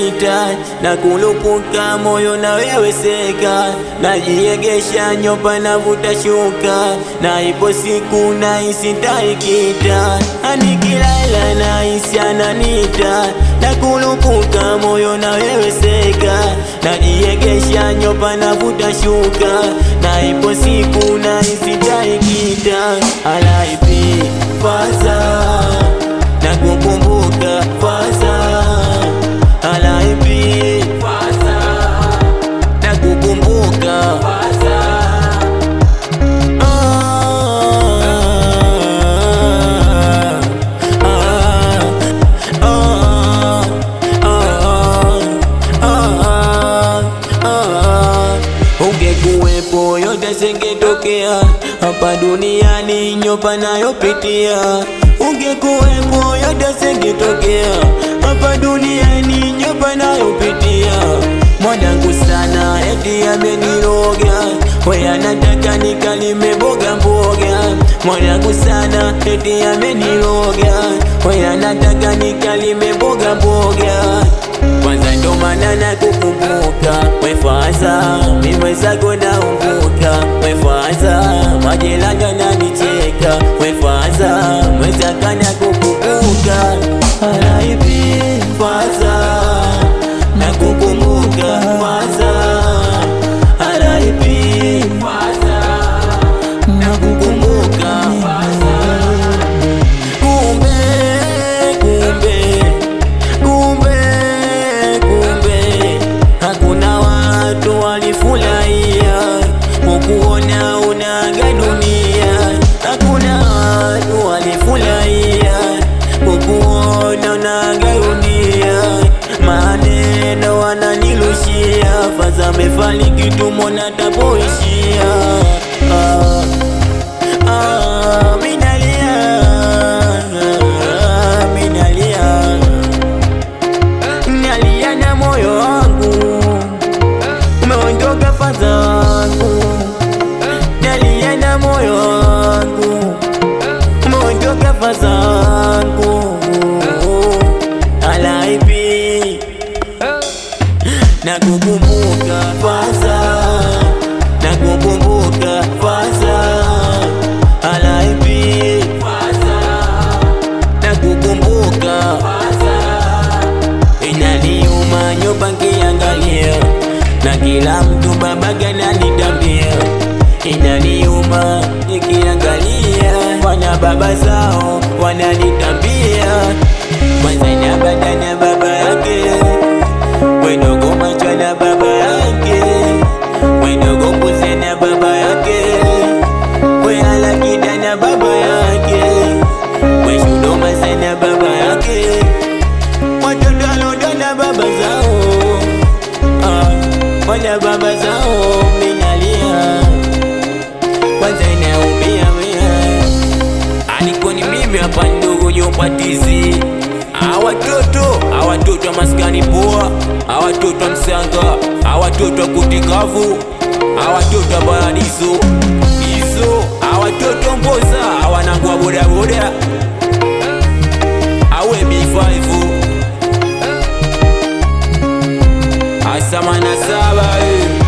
napita na kulupuka moyo na wewe seka, najiegesha nyopa navuta shuka, na ipo siku nahisi ntaikita, anikilala nahisi ananita na kulupuka moyo na wewe seka, najiegesha nyopa navuta shuka, na ipo siku nahisi ntaikita, alaipi fasa na kukumbuka fasa alaipi fasa na kukumbuka fasa Ungekuwepo yote singetokea hapa duniani, nyopa nayopitia. Ungekuwepo yote singetokea hapa duniani, nyopa nayopitia. Mwanangu sana eti ameniroga, we anataka nikalime mboga mboga. Mwanangu sana eti ameniroga, we anataka nikalime mboga mboga. Kwanza ndo maana nakukumbuka wefaza mimwezako naumbuka wefaza majirani wananicheka wefaza mwezaka nakukumbuka alaipi faza nakukumbuka faza alaipi faza nakukumbuka faza kumbe kumbe kumbe kumbe hakuna watu walifurahia kukuona unaga dunia hakuna watu walifurahia kukuona unaga dunia maneno wananilushia faza mefariki tumona tapoishia ah. Ah, minalia, ah, minalia, nalia na moyo wangu umeondoka fadha wangu, nalia na moyo wangu umeondoka fadha wangu, alaipi na kukumbuka fadha na kukumbuka fadha alaipi fadha na kukumbuka fadha inaniuma nyoba nkiangalia na kila mtu babaga nanitambia inaniuma nikiangalia wana baba zao wananitambia kwanza na bada na baba yake wendogo macho na baba yake wendogo mbuzi na baba yake we alakida na baba yake we shudoma sana baba yake watoto aloda na baba zao ah, wana baba zao minalia kwanza inaumia wea alikuwa ni mimi hapa ndogo nyopatizi awatoto awatoto maskani poa awatoto msanga awatoto kutikavu awatoto paradiso izo awatoto mboza awanangwa bodaboda awe B5 asamana saba eh.